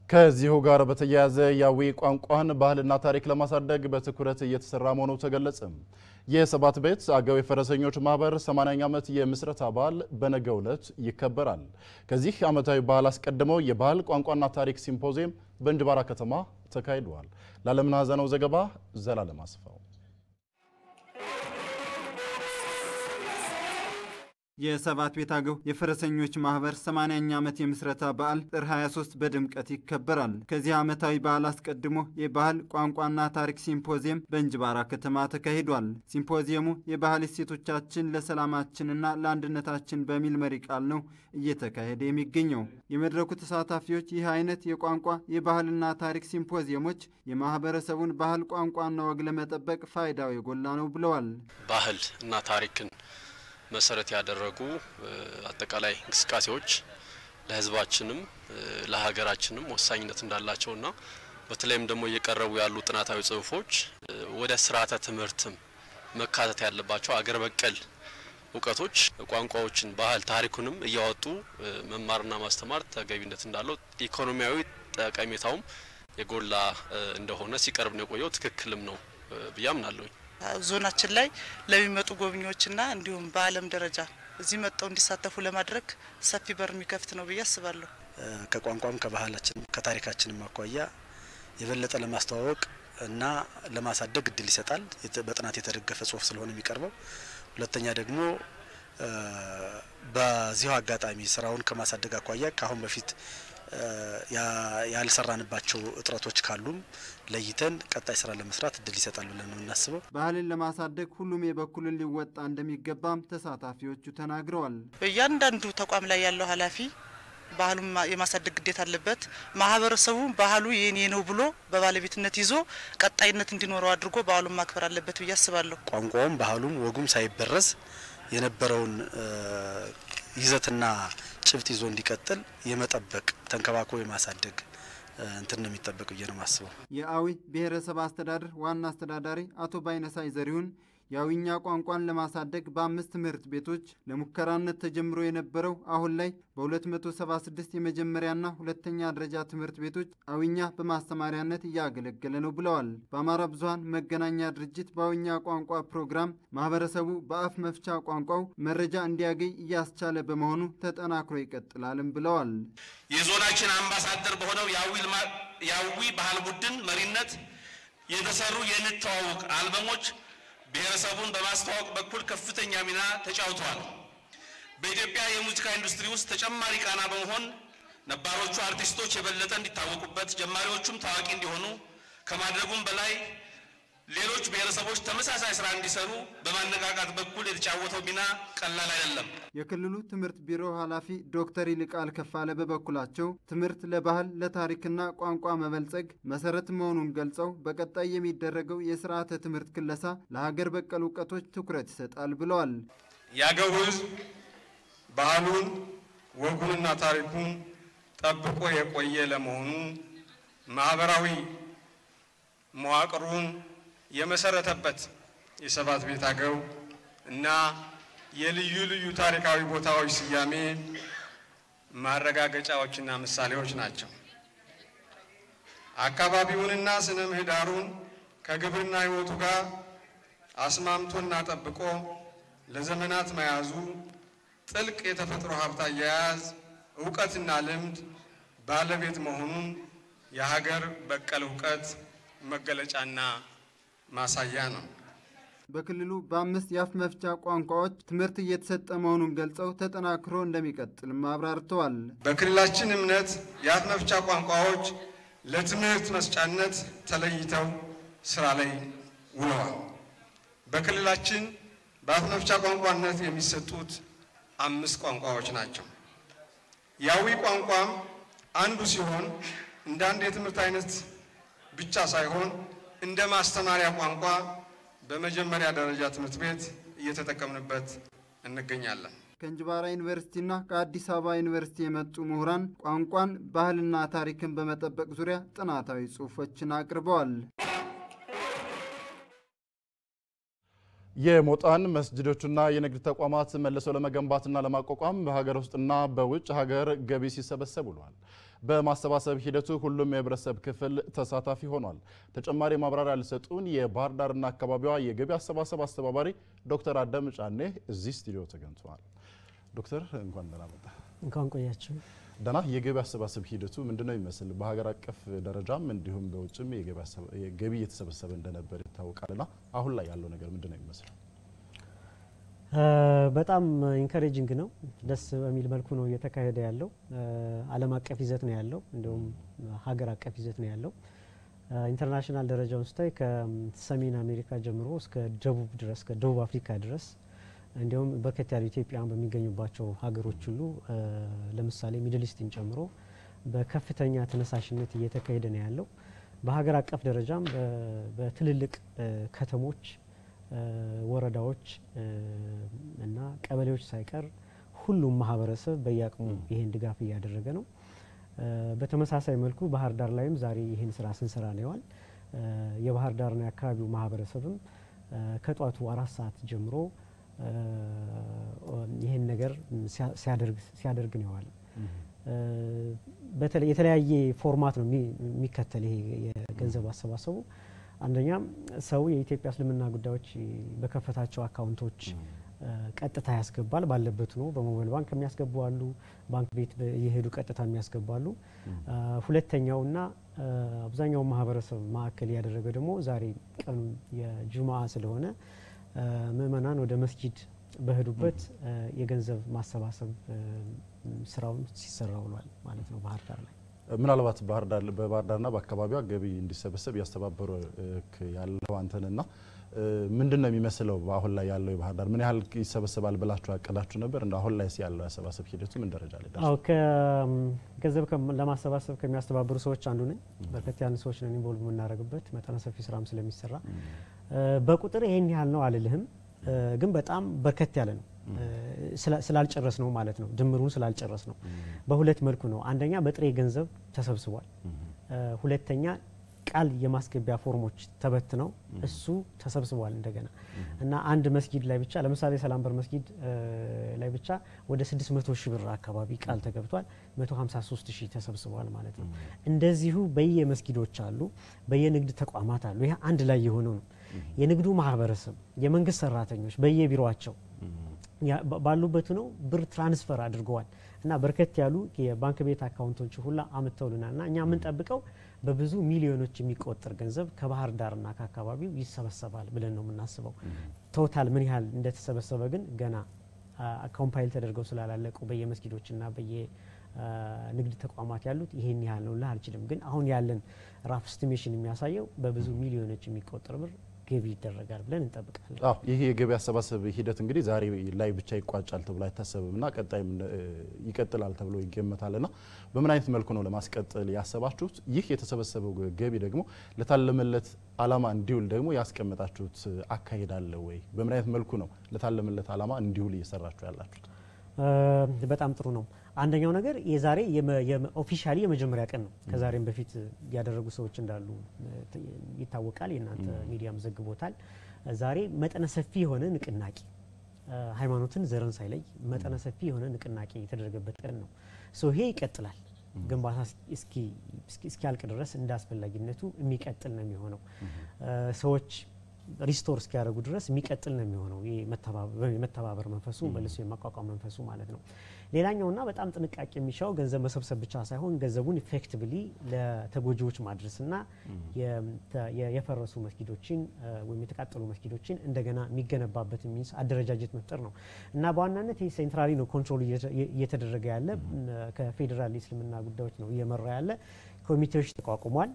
ከዚሁ ጋር በተያያዘ የአዊ ቋንቋን ባህልና ታሪክ ለማሳደግ በትኩረት እየተሰራ መሆኑ ተገለጸ። የሰባት ቤት አገው የፈረሰኞች ማህበር 80ኛ ዓመት የምስረታ በዓል በነገው ዕለት ይከበራል። ከዚህ ዓመታዊ በዓል አስቀድመው የባህል ቋንቋና ታሪክ ሲምፖዚየም በእንጅባራ ከተማ ተካሂደዋል። ለዓለምነህ ሀዘነው ዘገባ ዘላለም አስፋው የሰባት ቤት አገው የፈረሰኞች ማህበር 80ኛ ዓመት የምስረታ በዓል ጥር 23 በድምቀት ይከበራል። ከዚህ ዓመታዊ በዓል አስቀድሞ የባህል ቋንቋና ታሪክ ሲምፖዚየም በእንጅባራ ከተማ ተካሂዷል። ሲምፖዚየሙ የባህል እሴቶቻችን ለሰላማችንና ለአንድነታችን በሚል መሪ ቃል ነው እየተካሄደ የሚገኘው። የመድረኩ ተሳታፊዎች ይህ አይነት የቋንቋ የባህልና ታሪክ ሲምፖዚየሞች የማህበረሰቡን ባህል ቋንቋና ወግ ለመጠበቅ ፋይዳው የጎላ ነው ብለዋል። ባህል እና ታሪክን መሰረት ያደረጉ አጠቃላይ እንቅስቃሴዎች ለሕዝባችንም ለሀገራችንም ወሳኝነት እንዳላቸውና በተለይም ደግሞ እየቀረቡ ያሉ ጥናታዊ ጽሁፎች ወደ ስርዓተ ትምህርትም መካተት ያለባቸው አገር በቀል እውቀቶች፣ ቋንቋዎችን፣ ባህል፣ ታሪኩንም እያወጡ መማርና ማስተማር ተገቢነት እንዳለው ኢኮኖሚያዊ ጠቀሜታውም የጎላ እንደሆነ ሲቀርብ ነው የቆየው። ትክክልም ነው ብዬ አምናለሁኝ። ዞናችን ላይ ለሚመጡ ጎብኚዎችና እንዲሁም በዓለም ደረጃ እዚህ መጥተው እንዲሳተፉ ለማድረግ ሰፊ በር የሚከፍት ነው ብዬ አስባለሁ። ከቋንቋም ከባህላችንም ከታሪካችንም አኳያ የበለጠ ለማስተዋወቅ እና ለማሳደግ እድል ይሰጣል። በጥናት የተደገፈ ጽሁፍ ስለሆነ የሚቀርበው። ሁለተኛ ደግሞ በዚሁ አጋጣሚ ስራውን ከማሳደግ አኳያ ከአሁን በፊት ያልሰራንባቸው እጥረቶች ካሉም ለይተን ቀጣይ ስራ ለመስራት እድል ይሰጣል ብለን ነው የምናስበው። ባህልን ለማሳደግ ሁሉም የበኩልን ሊወጣ እንደሚገባም ተሳታፊዎቹ ተናግረዋል። በእያንዳንዱ ተቋም ላይ ያለው ኃላፊ ባህሉን የማሳደግ ግዴታ አለበት። ማህበረሰቡ ባህሉ የኔ ነው ብሎ በባለቤትነት ይዞ ቀጣይነት እንዲኖረው አድርጎ ባህሉን ማክበር አለበት ብዬ አስባለሁ። ቋንቋውም ባህሉም ወጉም ሳይበረዝ የነበረውን ይዘትና ጭብጥ ይዞ እንዲቀጥል የመጠበቅ ተንከባክቦ የማሳደግ እንትን ነው የሚጠበቅ ብዬ ነው ማስበው። የአዊ ብሔረሰብ አስተዳደር ዋና አስተዳዳሪ አቶ ባይነሳይ ዘሪሁን የአዊኛ ቋንቋን ለማሳደግ በአምስት ትምህርት ቤቶች ለሙከራነት ተጀምሮ የነበረው አሁን ላይ በ276 የመጀመሪያና ሁለተኛ ደረጃ ትምህርት ቤቶች አዊኛ በማስተማሪያነት እያገለገለ ነው ብለዋል። በአማራ ብዙኃን መገናኛ ድርጅት በአዊኛ ቋንቋ ፕሮግራም ማህበረሰቡ በአፍ መፍቻ ቋንቋው መረጃ እንዲያገኝ እያስቻለ በመሆኑ ተጠናክሮ ይቀጥላልም ብለዋል። የዞናችን አምባሳደር በሆነው የአዊ ባህል ቡድን መሪነት የተሰሩ የንተዋውቅ አልበሞች ብሔረሰቡን በማስተዋወቅ በኩል ከፍተኛ ሚና ተጫውተዋል። በኢትዮጵያ የሙዚቃ ኢንዱስትሪ ውስጥ ተጨማሪ ቃና በመሆን ነባሮቹ አርቲስቶች የበለጠ እንዲታወቁበት፣ ጀማሪዎቹም ታዋቂ እንዲሆኑ ከማድረጉም በላይ ሌሎች ብሔረሰቦች ተመሳሳይ ስራ እንዲሰሩ በማነቃቃት በኩል የተጫወተው ሚና ቀላል አይደለም። የክልሉ ትምህርት ቢሮ ኃላፊ ዶክተር ይልቃል ከፋለ በበኩላቸው ትምህርት ለባህል ለታሪክና ቋንቋ መበልጸግ መሰረት መሆኑን ገልጸው በቀጣይ የሚደረገው የስርዓተ ትምህርት ክለሳ ለሀገር በቀል እውቀቶች ትኩረት ይሰጣል ብለዋል። የአገው ሕዝብ ባህሉን ወጉንና ታሪኩን ጠብቆ የቆየ ለመሆኑ ማህበራዊ መዋቅሩን የመሰረተበት የሰባት ቤት አገው እና የልዩ ልዩ ታሪካዊ ቦታዎች ስያሜ ማረጋገጫዎችና ምሳሌዎች ናቸው። አካባቢውንና ስነ ምህዳሩን ከግብርና ሕይወቱ ጋር አስማምቶና ጠብቆ ለዘመናት መያዙ ጥልቅ የተፈጥሮ ሀብት አያያዝ እውቀትና ልምድ ባለቤት መሆኑን የሀገር በቀል እውቀት መገለጫና ማሳያ ነው። በክልሉ በአምስት የአፍ መፍቻ ቋንቋዎች ትምህርት እየተሰጠ መሆኑን ገልጸው ተጠናክሮ እንደሚቀጥልም አብራርተዋል። በክልላችን እምነት የአፍ መፍቻ ቋንቋዎች ለትምህርት መስጫነት ተለይተው ስራ ላይ ውለዋል። በክልላችን በአፍ መፍቻ ቋንቋነት የሚሰጡት አምስት ቋንቋዎች ናቸው። የአዊ ቋንቋም አንዱ ሲሆን እንደ አንድ የትምህርት አይነት ብቻ ሳይሆን እንደ ማስተማሪያ ቋንቋ በመጀመሪያ ደረጃ ትምህርት ቤት እየተጠቀምንበት እንገኛለን። ከእንጅባራ ዩኒቨርሲቲና ከአዲስ አበባ ዩኒቨርሲቲ የመጡ ምሁራን ቋንቋን፣ ባህልና ታሪክን በመጠበቅ ዙሪያ ጥናታዊ ጽሑፎችን አቅርበዋል። የሞጣን መስጅዶችና የንግድ ተቋማት መልሰው ለመገንባትና ለማቋቋም በሀገር ውስጥና በውጭ ሀገር ገቢ ሲሰበሰብ ውሏል። በማሰባሰብ ሂደቱ ሁሉም የህብረተሰብ ክፍል ተሳታፊ ሆኗል። ተጨማሪ ማብራሪያ ሊሰጡን የባህር ዳርና አካባቢዋ የገቢ አሰባሰብ አስተባባሪ ዶክተር አደም ጫኔ እዚህ ስቱዲዮ ተገኝተዋል። ዶክተር እንኳን ደህና መጣ። እንኳን ቆያችሁ። ደህና የገቢ አሰባሰብ ሂደቱ ምንድነው ይመስል? በሀገር አቀፍ ደረጃም እንዲሁም በውጭም ገቢ እየተሰበሰበ እንደነበር ይታወቃልና አሁን ላይ ያለው ነገር ምንድነው ይመስል? በጣም ኢንካሬጂንግ ነው። ደስ በሚል መልኩ ነው እየተካሄደ ያለው። ዓለም አቀፍ ይዘት ነው ያለው፣ እንዲሁም ሀገር አቀፍ ይዘት ነው ያለው። ኢንተርናሽናል ደረጃውን ስታይ ከሰሜን አሜሪካ ጀምሮ እስከ ደቡብ ድረስ ከደቡብ አፍሪካ ድረስ እንዲሁም በርከት ያሉ ኢትዮጵያውያን በሚገኙባቸው ሀገሮች ሁሉ ለምሳሌ ሚድል ኢስትን ጨምሮ በከፍተኛ ተነሳሽነት እየተካሄደ ነው ያለው። በሀገር አቀፍ ደረጃም በትልልቅ ከተሞች ወረዳዎች እና ቀበሌዎች ሳይቀር ሁሉም ማህበረሰብ በየአቅሙ ይህን ድጋፍ እያደረገ ነው። በተመሳሳይ መልኩ ባህር ዳር ላይም ዛሬ ይህን ስራ ስንሰራ ነው የዋል። የባህር ዳርና የአካባቢው ማህበረሰብም ከጧቱ አራት ሰዓት ጀምሮ ይህን ነገር ሲያደርግ ነው የዋል። በተለይ የተለያየ ፎርማት ነው የሚከተል ይሄ የገንዘብ አሰባሰቡ። አንደኛ ሰው የኢትዮጵያ እስልምና ጉዳዮች በከፈታቸው አካውንቶች ቀጥታ ያስገባል። ባለበት ነው በሞባይል ባንክ የሚያስገቡ አሉ፣ ባንክ ቤት የሄዱ ቀጥታ የሚያስገቡ አሉ። ሁለተኛውና አብዛኛው ማህበረሰብ ማዕከል ያደረገ ደግሞ ዛሬ ቀኑ የጁምአ ስለሆነ ምእመናን ወደ መስጂድ በሄዱበት የገንዘብ ማሰባሰብ ስራውን ሲሰራ ውሏል ማለት ነው ባህር ዳር ላይ። ምናልባት በባህር ዳርና በአካባቢዋ ገቢ እንዲሰበሰብ እያስተባበሩ ያለው አንተንና ምንድን ነው የሚመስለው? አሁን ላይ ያለው የባህር ዳር ምን ያህል ይሰበሰባል ብላችሁ ያቀዳችሁ ነበር? እንደ አሁን ላይ ያለው ያሰባሰብ ሂደቱ ምን ደረጃ ላይ ደርሷል? ገንዘብ ለማሰባሰብ ከሚያስተባብሩ ሰዎች አንዱ ነኝ። በርከት ያሉ ሰዎች ነን ኢንቮልቭ የምናደርግበት መጠነ ሰፊ ስራም ስለሚሰራ በቁጥር ይሄን ያህል ነው አልልህም፣ ግን በጣም በርከት ያለ ነው ስላልጨረስ ነው ማለት ነው። ድምሩን ስላልጨረስ ነው። በሁለት መልኩ ነው። አንደኛ በጥሬ ገንዘብ ተሰብስቧል። ሁለተኛ ቃል የማስገቢያ ፎርሞች ተበትነው እሱ ተሰብስቧል እንደገና እና አንድ መስጊድ ላይ ብቻ ለምሳሌ ሰላም በር መስጊድ ላይ ብቻ ወደ 600 ሺህ ብር አካባቢ ቃል ተገብቷል። 153 ሺህ ተሰብስቧል ማለት ነው። እንደዚሁ በየመስጊዶች አሉ፣ በየንግድ ተቋማት አሉ። ይህ አንድ ላይ የሆነው ነው። የንግዱ ማህበረሰብ፣ የመንግስት ሰራተኞች በየቢሮቸው ባሉበት ነው ብር ትራንስፈር አድርገዋል እና በርከት ያሉ የባንክ ቤት አካውንቶች ሁላ አምጥተውልናል እና እኛ የምንጠብቀው በብዙ ሚሊዮኖች የሚቆጠር ገንዘብ ከባህር ዳርና ከአካባቢው ይሰበሰባል ብለን ነው የምናስበው። ቶታል ምን ያህል እንደተሰበሰበ ግን ገና ኮምፓይል ተደርገው ስላላለቁ በየመስጊዶችና በየንግድ ተቋማት ያሉት ይሄን ያህል ነው ልህ አልችልም። ግን አሁን ያለን ራፍ ስቲሜሽን የሚያሳየው በብዙ ሚሊዮኖች የሚቆጠር ብር ገቢ ይደረጋል ብለን እንጠብቃለን። አዎ ይህ የገቢ አሰባሰብ ሂደት እንግዲህ ዛሬ ላይ ብቻ ይቋጫል ተብሎ አይታሰብም እና ቀጣይም ይቀጥላል ተብሎ ይገመታል እና በምን አይነት መልኩ ነው ለማስቀጠል ያሰባችሁት? ይህ የተሰበሰበው ገቢ ደግሞ ለታለመለት ዓላማ እንዲውል ደግሞ ያስቀመጣችሁት አካሄድ አለ ወይ? በምን አይነት መልኩ ነው ለታለመለት ዓላማ እንዲውል እየሰራችሁ ያላችሁት? በጣም ጥሩ ነው። አንደኛው ነገር የዛሬ ኦፊሻሊ የመጀመሪያ ቀን ነው። ከዛሬም በፊት ያደረጉ ሰዎች እንዳሉ ይታወቃል። የእናንተ ሚዲያም ዘግቦታል። ዛሬ መጠነ ሰፊ የሆነ ንቅናቄ ሃይማኖትን፣ ዘርን ሳይለይ መጠነ ሰፊ የሆነ ንቅናቄ የተደረገበት ቀን ነው። ይሄ ይቀጥላል። ግንባታ እስኪያልቅ ድረስ እንደ አስፈላጊነቱ የሚቀጥል ነው የሚሆነው ሰዎች ሪስቶር እስኪያደርጉ ድረስ የሚቀጥል ነው የሚሆነው። የመተባበር መንፈሱ መልሶ የማቋቋም መንፈሱ ማለት ነው። ሌላኛውና በጣም ጥንቃቄ የሚሻው ገንዘብ መሰብሰብ ብቻ ሳይሆን ገንዘቡን ኢፌክቲቭሊ ለተጎጂዎች ማድረስና የፈረሱ መስጊዶችን ወይም የተቃጠሉ መስጊዶችን እንደገና የሚገነባበት ሚንስ አደረጃጀት መፍጠር ነው እና በዋናነት ይህ ሴንትራሊ ነው ኮንትሮል እየተደረገ ያለ ከፌዴራል የእስልምና ጉዳዮች ነው እየመራ ያለ ኮሚቴዎች ተቋቁሟል።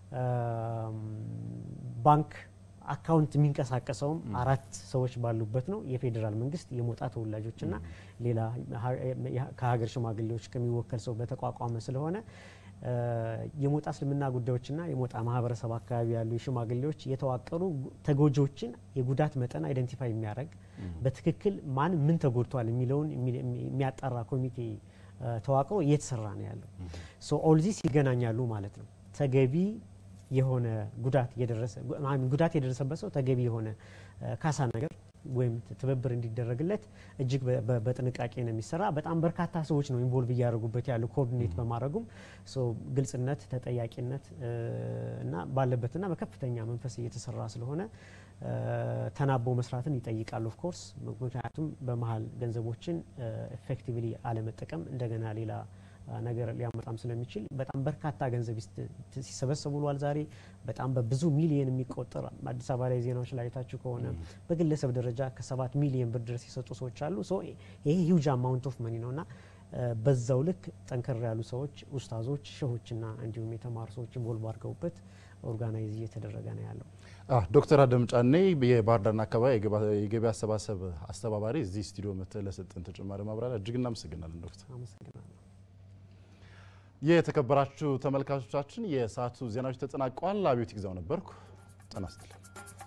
ባንክ አካውንት የሚንቀሳቀሰውም አራት ሰዎች ባሉበት ነው። የፌዴራል መንግስት የሞጣ ተወላጆችና ሌላ ከሀገር ሽማግሌዎች ከሚወከል ሰው በተቋቋመ ስለሆነ የሞጣ እስልምና ጉዳዮችና የሞጣ ማህበረሰብ አካባቢ ያሉ የሽማግሌዎች የተዋቀሩ ተጎጂዎችን የጉዳት መጠን አይደንቲፋይ የሚያደርግ በትክክል ማን ምን ተጎድቷል የሚለውን የሚያጣራ ኮሚቴ ተዋቅሮ እየተሰራ ነው ያለው። ሶ ኦልዚስ ይገናኛሉ ማለት ነው ተገቢ የሆነ ጉዳት የደረሰ ጉዳት የደረሰበት ሰው ተገቢ የሆነ ካሳ ነገር ወይም ትብብር እንዲደረግለት እጅግ በጥንቃቄ ነው የሚሰራ። በጣም በርካታ ሰዎች ነው ኢንቮልቭ እያደረጉበት ያሉ ኮኦርዲኔት በማድረጉም ግልጽነት፣ ተጠያቂነት እና ባለበትና በከፍተኛ መንፈስ እየተሰራ ስለሆነ ተናቦ መስራትን ይጠይቃል። ኦፍ ኮርስ ምክንያቱም በመሀል ገንዘቦችን ኤፌክቲቭሊ አለመጠቀም እንደገና ሌላ ነገር ሊያመጣም ስለሚችል በጣም በርካታ ገንዘብ ሲሰበሰቡ ውሏል። ዛሬ በጣም በብዙ ሚሊየን የሚቆጠር አዲስ አበባ ላይ ዜናዎች ላይ አይታችሁ ከሆነ በግለሰብ ደረጃ ከሰባት ሚሊየን ብር ድረስ የሰጡ ሰዎች አሉ። ይሄ ሂውጅ አማውንት ኦፍ መኒ ነው እና በዛው ልክ ጠንከር ያሉ ሰዎች ኡስታዞች፣ ሸሆችና እንዲሁም የተማሩ ሰዎች ኢንቮልቭ አድርገውበት ኦርጋናይዝ እየተደረገ ነው ያለው። ዶክተር አደም ጫኔ የባህር ዳርና አካባቢ የገቢ አሰባሰብ አስተባባሪ እዚህ ስቱዲዮ መጥተህ ለሰጠን ተጨማሪ ማብራሪያ እጅግ እናመሰግናለን ዶክተር። አመሰግናለሁ። የተከበራችሁ ተመልካቾቻችን የሰዓቱ ዜናዎች ተጠናቀዋል። አብዮት ይግዛው ነበርኩ። ጤና ይስጥልኝ።